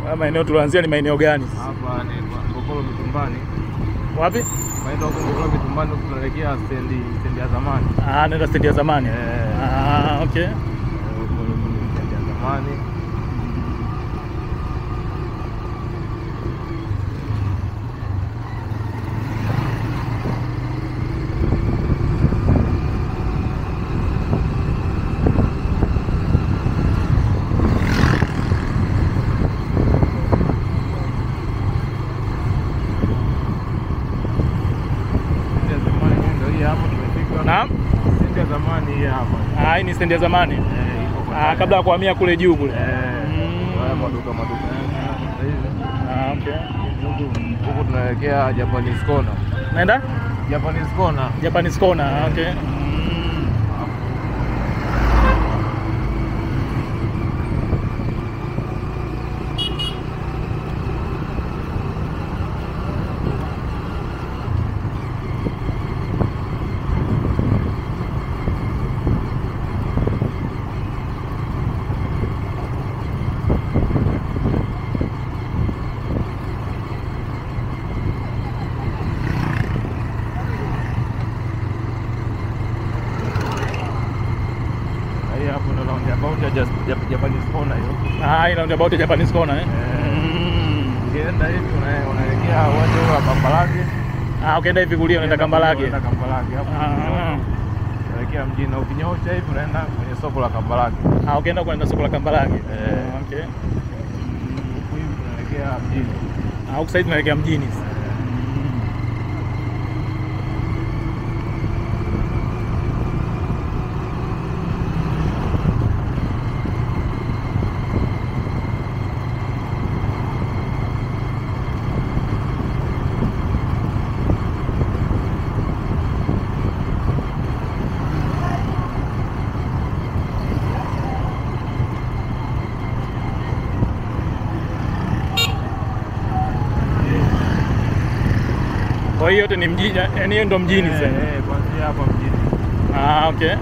Haya maeneo tulioanzia ni maeneo gani? Hapa ni kwa Ngokolo Mitumbani. Wapi? Maeneo huko Ngokolo Mitumbani huku tunaelekea stendi stendi ya zamani. Ah, naenda stendi ya zamani. Eh. Ah, okay. Eh, Huko ni stendi ya zamani. Stendi ya zamani ndio hii hapa tumefika. Naam. Stendi ya zamani hii hapa. Ah, hii ni stendi ya zamani. Eh, iko kwa Ah, ndani. kabla ya kuhamia kule juu kule. Eh, Mm. haya maduka maduka. Sasa hivi Ah, okay. huku huku tunaelekea Japanese Corner. Naenda Japanese Corner. Japanese corner. Ah, Okay. Mm. Hii hapo ndo roundabout ya Jas- Jap- Japanese Corner hiyo. Ah, hii roundabout ya Japanese corner eh. Eh. Mm. Ukienda hivi una- unaelekea uwanja huu wa Kambarage. Ah, ukienda hivi kulia unaenda Kambarage. Unaenda Kambarage hapo. Ah. Unaelekea mjini na ukinyosha hivi unaenda kwenye soko la Kambarage. Ah, ukienda kwenda soko la Kambarage. Eh. Ah, Okay. Huku hivi tunaelekea mjini. Ah, huku sasa tunaelekea mjini. Kwa hiyo yote ni mjini, yani hiyo ndo mjini Eh, sasa. eh, kuanzia hapa mjini. Ah, okay.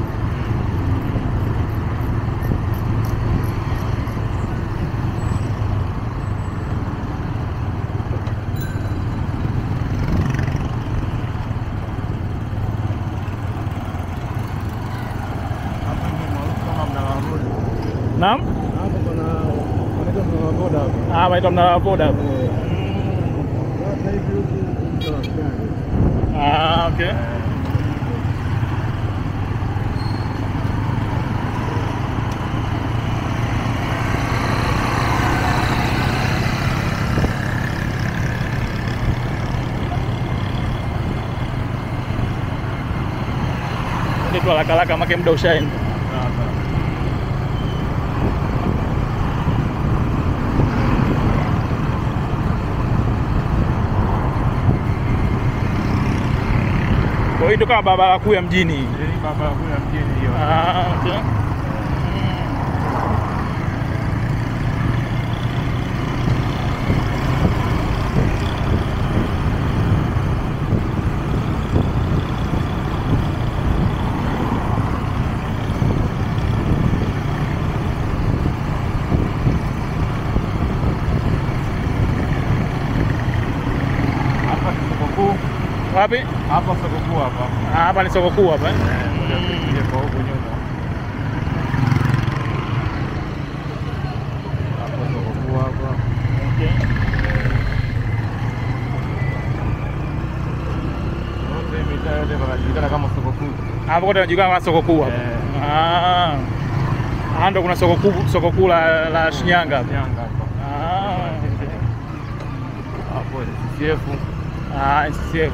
Hapa ndio maarufu kama mnara wa boda. Naam? Hapo kuna wanaitwa mnara wa boda hapo. Ah, waitwa mnara wa boda hapo. Eh. Sasa hivi huku mtu anafanya. Ah, okay. Ndio tu haraka haraka make muda ushaenda. Sasa. Kwa hiyo ndio kama barabara kuu ya mjini. hii. Hii barabara kuu ya mjini hiyo. Ah, okay. Hapa ni soko kuu. Wapi? Hapa soko kuu hapa. Ah, hapa ni soko kuu hapa. eh? Ngoja tuingie kwa huku nyuma. Hapa soko kuu hapa. Okay. Yote mitaa yote panajulikana kama soko kuu. Hapo kote inajulikana kama soko kuu hapa. Eh. Ah. Ah, ndo kuna soko kuu soko kuu la, la Shinyanga hapa. Shinyanga hapa. Ah. Hapo ni CCF. Ah, NCCF.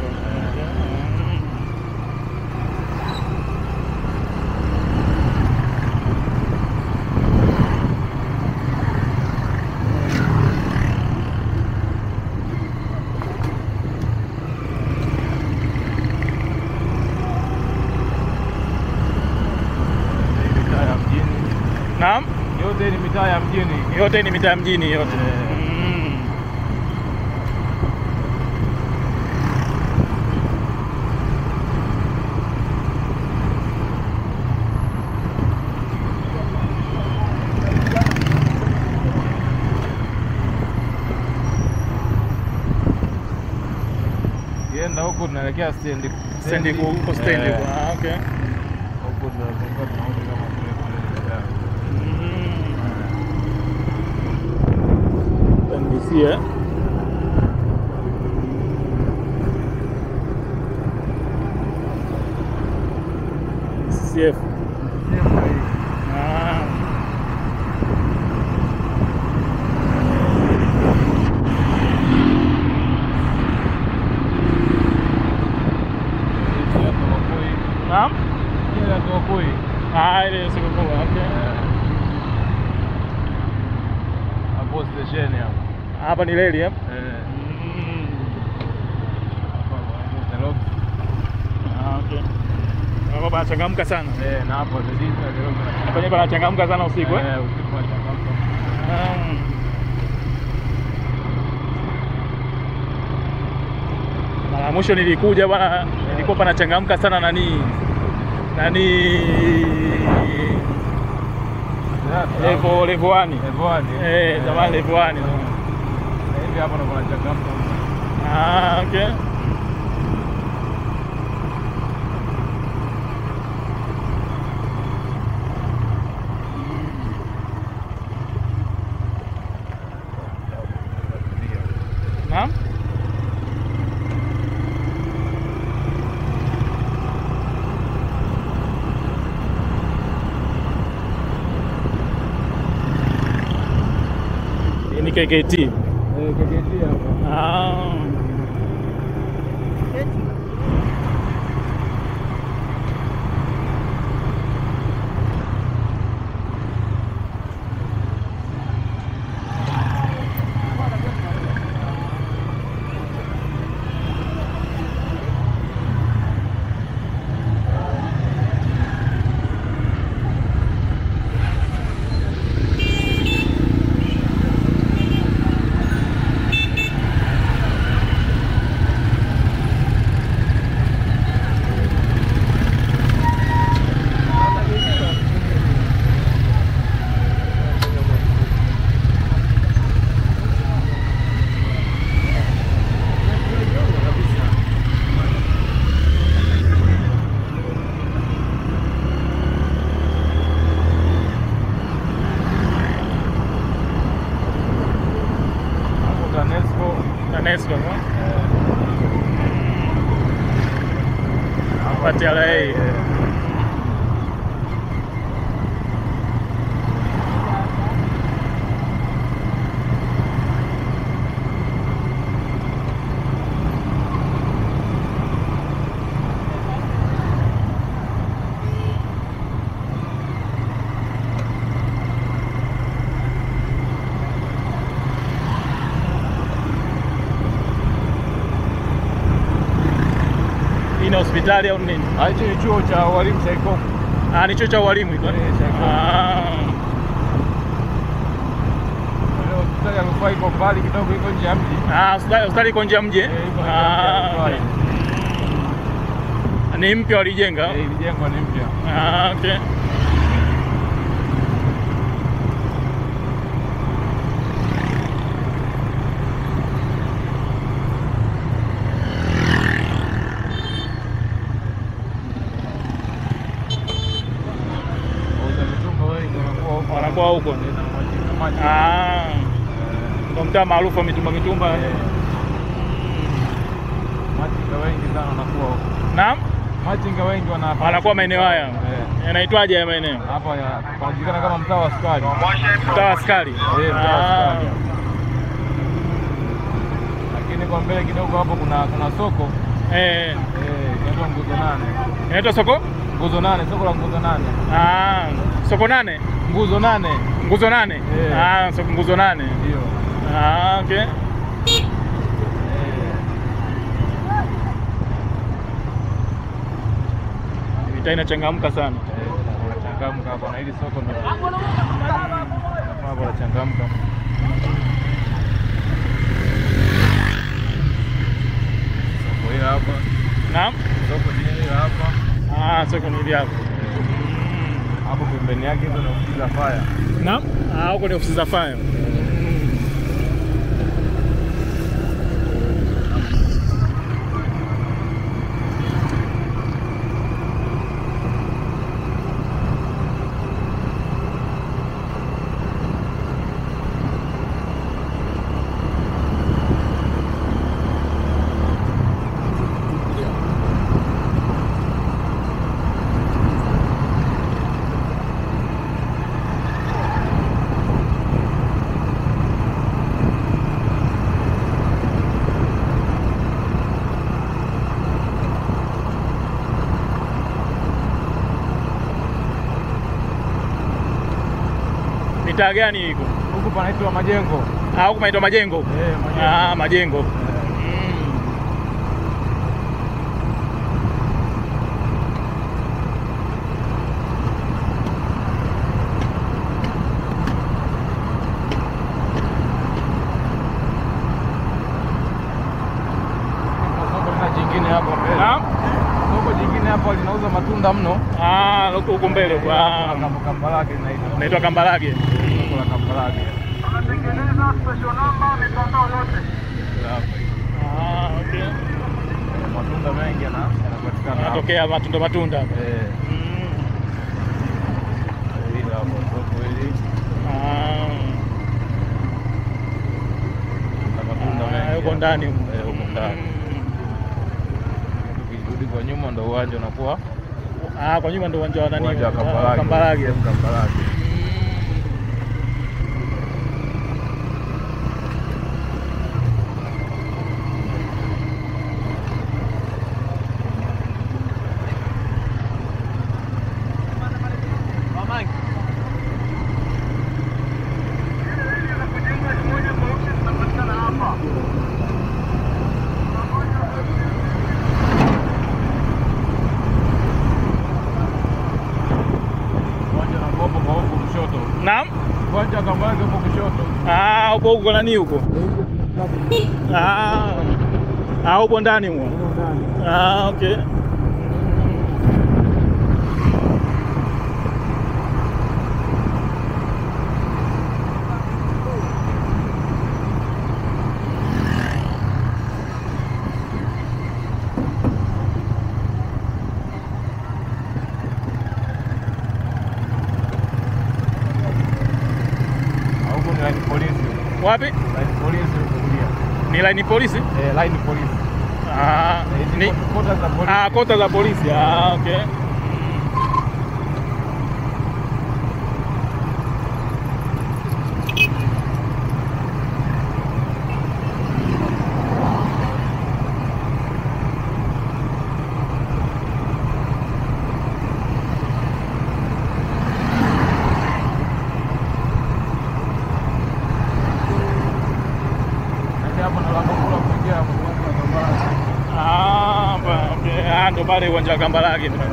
Hii mitaa ya mjini. Naam? Yote ni mitaa ya mjini. Yote ni mitaa ya mjini yote. Eh. Mm. huku tunaelekea stendi. Stendi ku- huko stendi. Eh, Ah, okay. Huku tunazunguka tunarudi kama kule kule Dar. NBC eh? CF. Ah. Naam? Ile Tokoi. Ah, ile sikukuu. Okay. Hapo stesheni hapo. Hapa ni reli eh? Eh, Mm. hapa kwa Nairobi. Ah, okay. Hapa panachangamka sana. Eh, na hapo Zedini na Nairobi. Kwenye panachangamka sana usiku eh? Eh, usiku tunachangamka. Ah. Mara ya mwisho nilikuja bwana, nilikuwa panachangamka sana nani nani Yeah, level level 1. Level one, Eh, zamani level 1. Na hivi hapa ndo kunachangamka. Ah, okay. Naam? Hii ni KKT. Eh, KKT hapa. Ah. Hapo TANESCO. TANESCO no? eh, Hapa TRA. eh, Hii ni hospitali au nini? Ah, hichi ni chuo cha walimu cha Ikoku. Ah, ni chuo cha ualimu iko. Eh, cha Ikoku. Ah. Ile hospitali ya rufaa iko mbali kidogo, iko nje ya mji. Ah, hospitali hospitali iko nje ya mji. eh? Eh, iko nje ya Ah, mji, okay. Ni mpya walijenga. Eh, ilijengwa ni mpya. Ah, okay. Wauza mitumba wengi wanakuwa huko. Wanakuwa huko. Eh, na maji- na maji. Ah, Eh, ndo mtaa maarufu wa mitumba mitumba. eh, machinga wengi sana wanakuwa huko. Naam? Machinga wengi wana Wanakuwa maeneo haya. Eh, Yanaitwaje haya maeneo? hapa ya- panajulikana kama mtaa wa sukari. Mtaa wa askari. Eh, mtaa wa Ah. sukari. Lakini kwa mbele kidogo hapo kuna kuna soko Eh, eh, inaitwa nguzo nane. inaitwa soko? Nguzo nane, soko la nguzo nane. Ah, soko nane. Nguzo nane Nguzo nane. Eh. Ah, soko nguzo nane. ndio. Ah, okay. Eh, Mitaa inachangamka sana. eh, wanachangamka hapa na hili soko ndio hapo wanachangamka. Soko hili hapa, Naam? soko hili hapa. Ah, soko ni hili hapo. Hapo pembeni yake hizo ni ofisi za fire. Naam? Ah, huko ni ofisi za fire. Mitaa gani iko? Huku panaitwa Majengo. Ah, huku panaitwa Majengo. Eh, Majengo. Ah, Majengo. Eh, Mm. kuna soko tena jingine hapo mbele. Naam. Soko jingine hapo linauza matunda mno. Ah, huko huko mbele. Kuna Ah, kam- Kambarage linaitwa. naitwa Kambarage. Soko la Kambarage. Tunatengeneza special number mitandao yote. Hapa hivi. Ah, okay. Eh, Matunda mengi yana- yanapatikana hapa. Yanatokea matunda matunda. Eh, Mm. hili hapo soko hili Ah. na matunda Ah, mengi. Huko hapa. ndani. Eh, huko ndani. Mm. Tukirudi kwa nyuma ndo uwanja unakuwa Ah, kwa nyuma ndo uwanja wa nani? uwanja wa Ah, Kambarage. Kambarage. Sehemu Kambarage. Uwanja na Ngombo kwa huku kushoto. Naam. Uwanja wa Kambarage huko kushoto. Ah, huko huko nani huko? Ah. Ah, huko ndani mwa. Ah, okay. Na huko ni line polisi. Wapi? Line polisi huko kulia. Ni line polisi? Eh, line polisi. Ah, Eh, ni hizi kota za polisi. ah, kota za polisi. Ah, okay. Ndio hapo ndo lango kuu la kuingia hapo uwanja wa Kambarage. Ah, pa- okay. Ah, ndo pale uwanja wa Kambarage. Mm.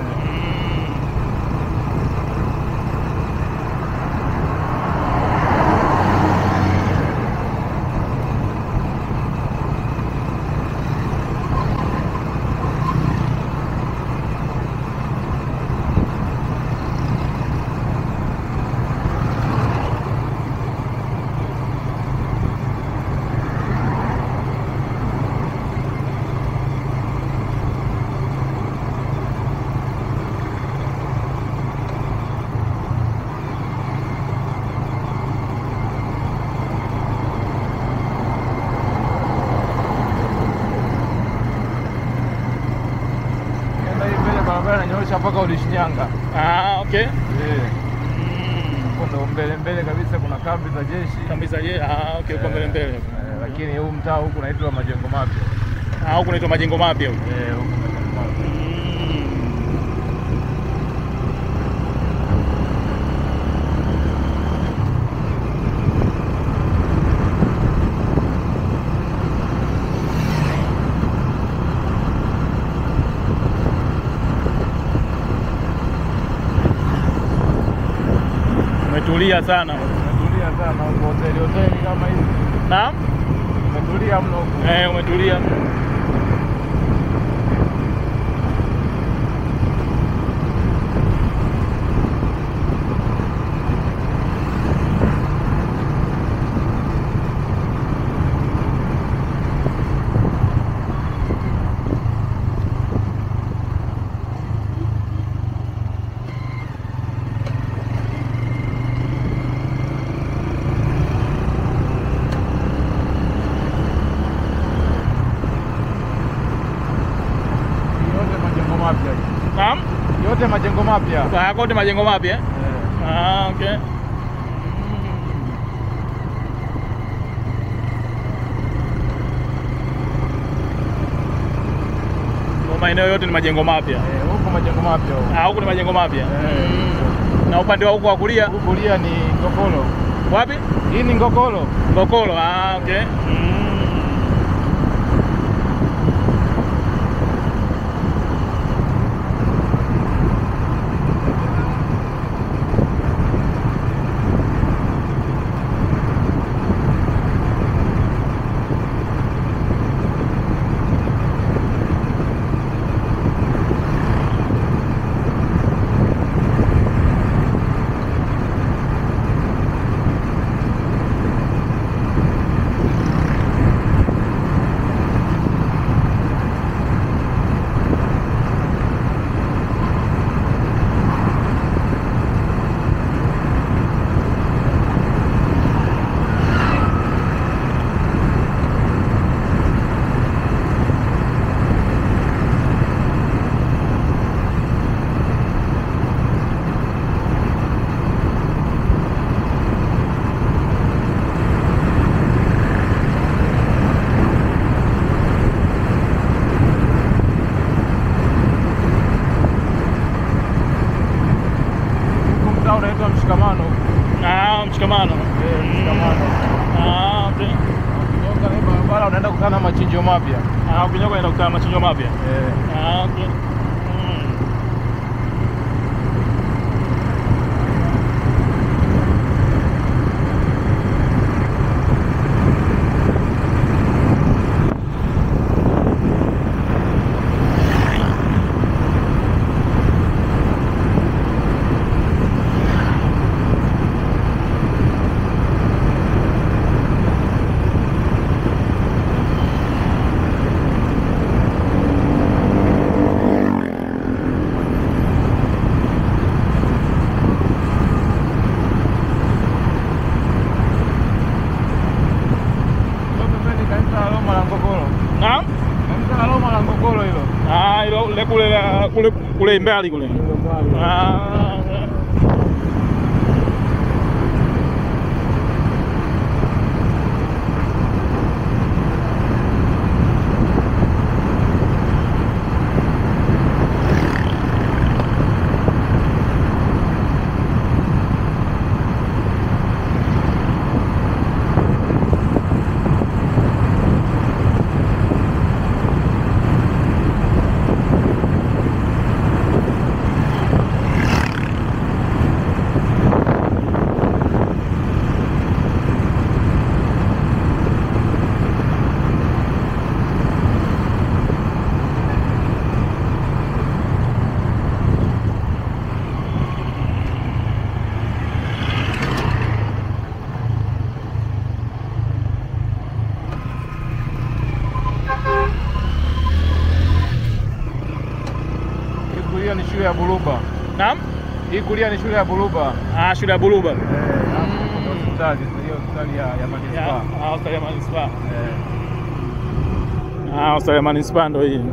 Nenda hii mbele barabara inanyoosha mpaka Udishinyanga. Ah, okay. Eh, Mm. huko ndo mbele mbele kabisa kuna kambi za jeshi. Kabisa je? Ah, okay, uko mbele mbele. Eh, lakini huu mtaa huku unaitwa Majengo Mapya. Ah, huku naitwa majengo mapya huku. Eh, huku Majengo Mapya. Mm. Umetulia sana. Umetulia sana huko hoteli hoteli kama hivi. Naam? Umetulia mno huko. Eh, umetulia. Yote majengo mapya. Naam? Yote majengo mapya. Ah, kote majengo mapya. eh? Eh. Ah, okay. Kwa maeneo yote ni majengo mapya. Eh, huko majengo mapya huko. Ah, huku ni majengo mapya. Eh. Mm. Na upande wa huko wa kulia Huku kulia ni Ngokolo. wapi? Hii ni Ngokolo. Ngokolo. Ah, okay. Mm. Huku mtaa unaitwa Mshikamano. Ah, mshikamano. Eh, Mshikamano. Ah, okay. Ukionga hii barabara unaenda kukutana na machinjio mapya. Ah, ukinyoka ina kukutana machinjo mapya. Eh. Ah, okay. Mm. Hilo pembeni kanisa la Roma la Ngokolo. Naam? Kanisa la Roma la Ngokolo hilo. Ah, ilo le kule la- kule kule mbali kule. Hilo pale. Ah. Hii kulia ni shule ya Buluba. Naam? Hii kulia ni shule ya Buluba. Ah, shule ya Buluba. Eh, hapo kuna hospitali, hiyo hospitali ya ya Ya, manispaa. ah, hospitali ya manispaa. Eh. Ah, hospitali ya manispaa ndo hii.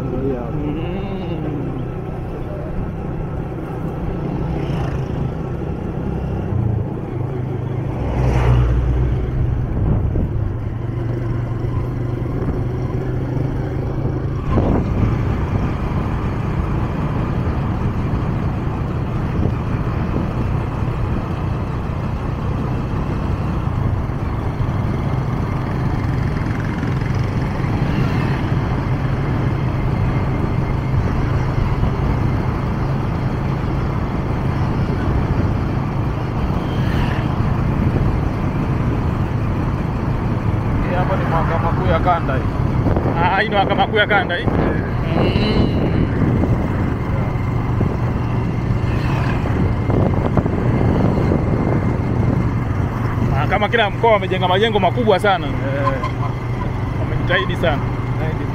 Hii hapa ni mahakama kuu ya kanda hii. Ah, hii ndo mahakama kuu ya kanda hii. Ah, kama kila mkoa wamejenga majengo makubwa sana, Eh, wamejitahidi sana. zaidi